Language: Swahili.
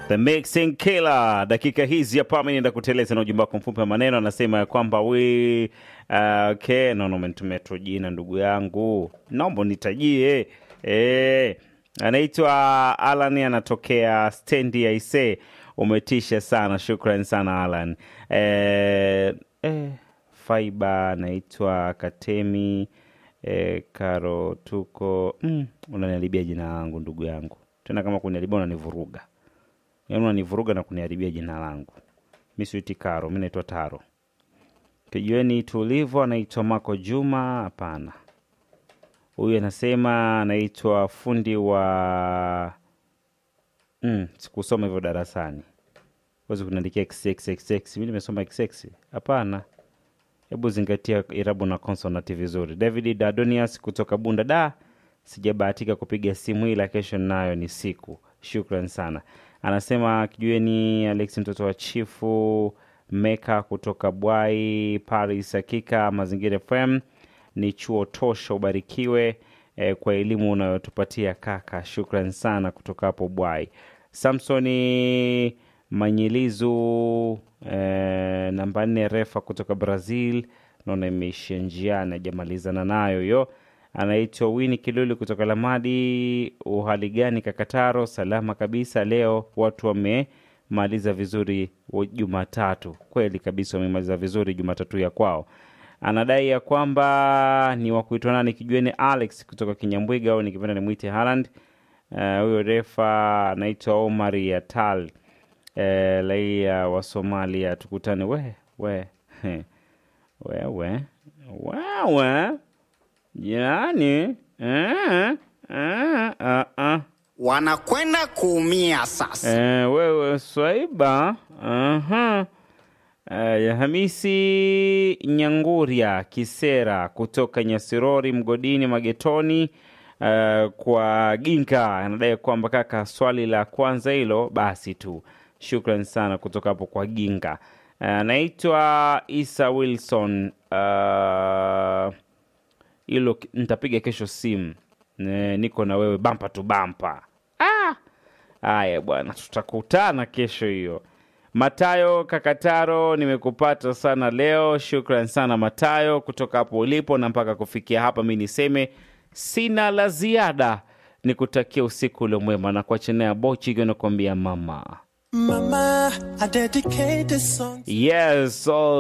The Mixing Killer. Dakika hizi hapa mimi naenda kuteleza na ujumbe wako mfupi wa maneno, anasema ya kwamba we uh, okay, no, no, umenitumia tu jina ndugu yangu, naomba nitajie eh. Anaitwa Alan, anatokea stendi ya Ise. Umetisha sana, shukran sana Alan. Eh, eh, Faiba anaitwa Katemi eh, Karo tuko mm, unaniharibia jina langu ndugu yangu, tena kama kuniharibia unanivuruga yaani unanivuruga na kuniharibia jina langu. Mi siiti Karo, mi naitwa Taro. Kijueni tulivo, anaitwa Mako Juma. Hapana, huyu anasema anaitwa fundi wa mm, sikusoma hivyo darasani. Wezi kuniandikia xxxx, mi nimesoma xx. Hapana, hebu zingatia irabu na konsonanti vizuri. David Dadonias kutoka Bunda da, sijabahatika kupiga simu ila kesho nayo ni siku. Shukran sana. Anasema kijueni Alex mtoto wa chifu Meka kutoka Bwai Paris. Hakika Mazingira FM ni chuo tosha, ubarikiwe eh, kwa elimu unayotupatia kaka. Shukran sana kutoka hapo Bwai. Samsoni Manyilizu eh, namba nne refa kutoka Brazil, naona imeishia njiani, ajamalizana nayo hiyo anaitwa Wini Kiluli kutoka Lamadi. Uhali gani Kakataro? Salama kabisa. Leo watu wamemaliza vizuri Jumatatu. Kweli kabisa, wamemaliza vizuri Jumatatu ya kwao. Anadai ya kwamba ni wa kuitwa nani, kijueni Alex kutoka Kinyambwiga au nikipenda nimwite Haaland. Huyo uh, refa anaitwa Omar Yatal, uh, raia wa Somalia. Tukutane we we wewe wewe Yani eh, eh, eh, eh. wanakwenda kuumia sasa. Eh, wewe Swaiba aha. Eh, Hamisi Nyanguria Kisera kutoka Nyasirori Mgodini Magetoni eh, kwa Ginka anadai kwamba kaka, swali la kwanza hilo basi tu. Shukran sana kutoka hapo kwa Ginga. Anaitwa Isa Wilson uh, hilo nitapiga kesho simu ne, niko na wewe bampa tu bampa. Haya bwana, tutakutana kesho hiyo. Matayo Kakataro, nimekupata sana leo. Shukran sana Matayo kutoka hapo ulipo na mpaka kufikia hapa, mi niseme sina la ziada, nikutakia usiku ule mwema na kuachenea bochi ikiwa nakuambia mama Mama, I dedicate this song yes all